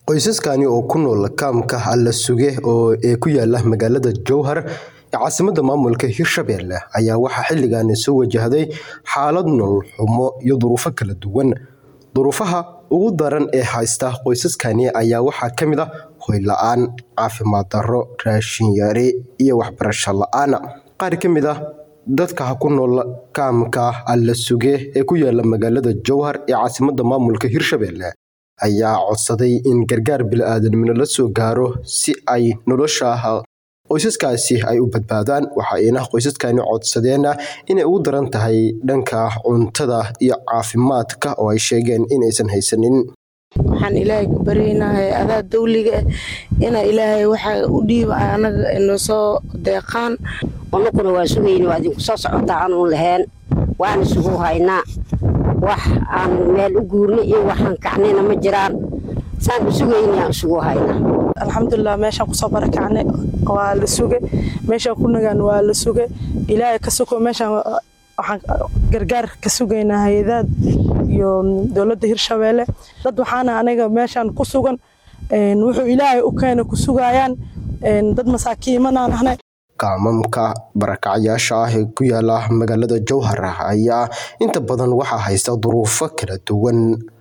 Qoysaskani oo ku nool kaamka Alla Suge ee ku yaala magaalada Jowhar ee caasimadda maamulka Hirshabelle ayaa waxaa xilligan soo wajahday xaalad nolol xumo iyo duruufo kala duwan. Duruufaha ugu daran ee haysta qoysaskani ayaa waxaa ka mid ah hoy la'aan, caafimaad darro, raashin yari, iyo waxbarasho la'aan. Qaar ka mid ah dadka ku nool kaamka Alla Suge ee ku yaala magaalada Jowhar ee caasimadda maamulka Hirshabelle ayaa codsaday in gargaar bini'aadanimo la soo gaaro si ay nolosha qoysaskaasi ay u badbaadaan. Waxayna qoysaskani codsadeen inay ugu daran tahay dhanka cuntada iyo caafimaadka oo ay sheegeen inaysan haysanin. waxaan ilaahay ka baryaynaa adaa dawliga ah ina ilaahay waxa u dhiiba anaga inoo soo deeqaan unuguna waa sugayna waa idinku soo socotaa anuun lahayn waana sugu haynaa wax aan meel u guurna iyo waxaan kacnayna ma jiraan saan u sugaynaa isugu haynaa alxamdulilah meeshaan kusoo barakacnay waa la suge meeshaan ku nagaan waa la suge ilaahay ka sugo meeshaan waxaan gargaar ka sugaynaa hay-adaad iyo dowladda hirshabeelle dad waxaana aniga meeshaan ku sugan wuxuu ilaahay u keena ku sugayaan dad masaakiimanaan ahnay kaamamka barakacyaasha ah ee ku yaala magaalada Jowhar ayaa inta badan waxaa haysta duruufo kala duwan